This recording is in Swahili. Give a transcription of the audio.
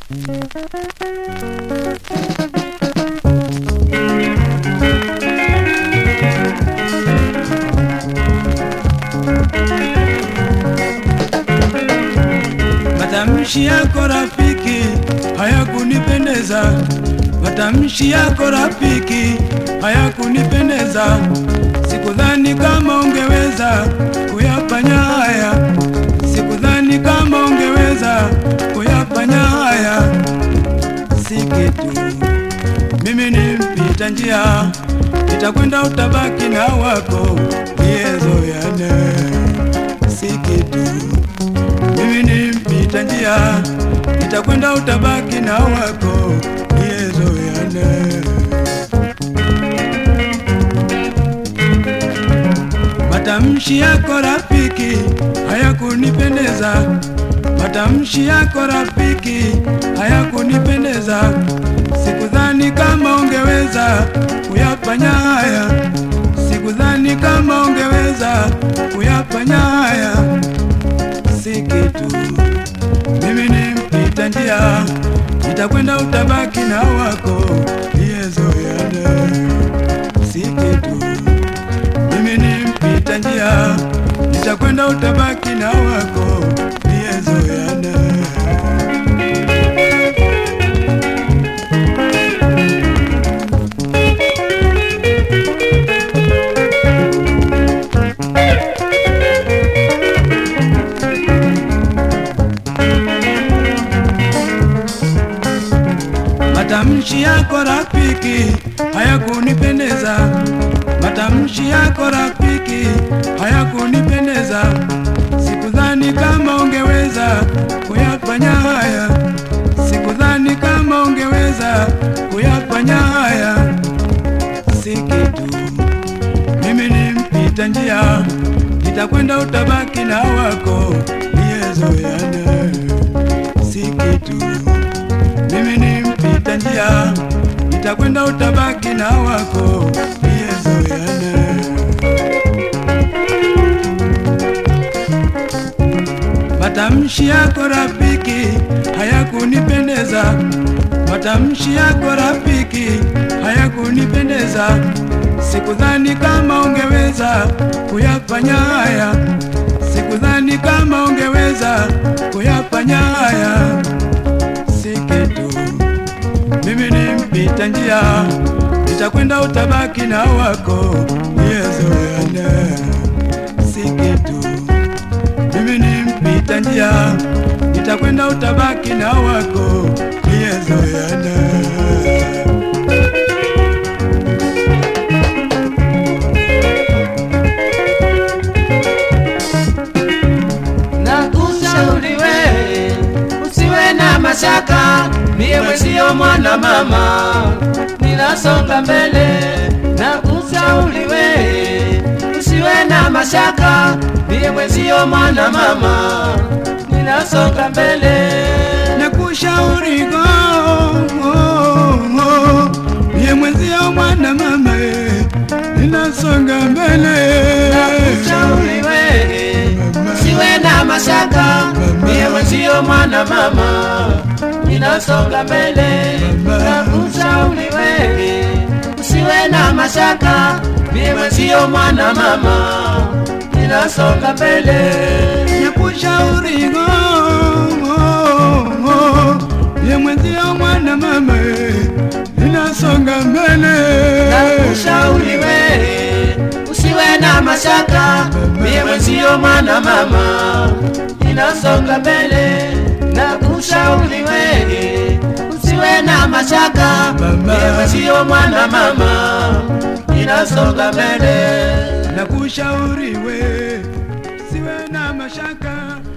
Matamshi yako rafiki hayakunipendeza, matamshi yako rafiki hayakunipendeza. Sikudhani kama ungeweza kuyafanya haya, sikudhani kama ungeweza kuyafanya haya. Si kitu, mimi ni mpita njia, nitakwenda utabaki na wako niyezoyane. Si kitu mimi ni mpita njia, nitakwenda utabaki na wako niyezoyane. Matamshi yako rafiki hayakunipendeza, matamshi yako rafiki hayakunipendeza. Sikudhani kama ungeweza kuyafanya haya, sikudhani kama ungeweza kuyafanya haya si kitu. Mimi ni mpita njia, nitakwenda utabaki na wako niyezoyane. Si kitu. Mimi ni mpita njia, nitakwenda utabaki na wako niyezoyane. Matamshi yako rafiki hayakunipendeza, matamshi yako rafiki hayakunipendeza. Sikudhani kama ungeweza kuyafanya haya, sikudhani kama ungeweza kuyafanya haya. Si kitu, mimi ni mpita njia, nitakwenda utabaki na wako niyezoyane. Si kitu mimi ni mpita njia, nitakwenda utabaki na wako niyezoyane. Matamshi yako rafiki hayakunipendeza, matamshi yako rafiki hayakunipendeza. Sikudhani kama ungeweza kuyafanya haya, sikudhani kama ungeweza kuyafanya haya si kitu. Mimi ni mpita njia, nitakwenda utabaki na wako niyezoyane. Si kitu. Mimi ni mpita njia, nitakwenda utabaki na wako niyezoyane. Nakushauri we usiwe na mashaka, mie mwezio mwana mama, ninasonga mbele. Nakushauri we usiwe na mashaka, mie mwezio mwana mama, ninasonga mbele. Nakushauri go ye mwenzio mwana mama, ninasonga mbele. Nakushauri we usiwe na mashaka, mie mwezio mwana mama, ninasonga mbele. Nakushauri we usiwe na mashaka, mie mwezio mwana mama, ninasonga mbele. Nakushauri go ye mwenzio mwana mama, ninasonga mbele. Nakushauri we usiwe na mashaka, mie mwezio mwana mama, ninasonga mbele. Nakushauri we usiwe na mashaka, mie mwezio mwana mama, ninasonga mbele. Nakushauri we siwe na mashaka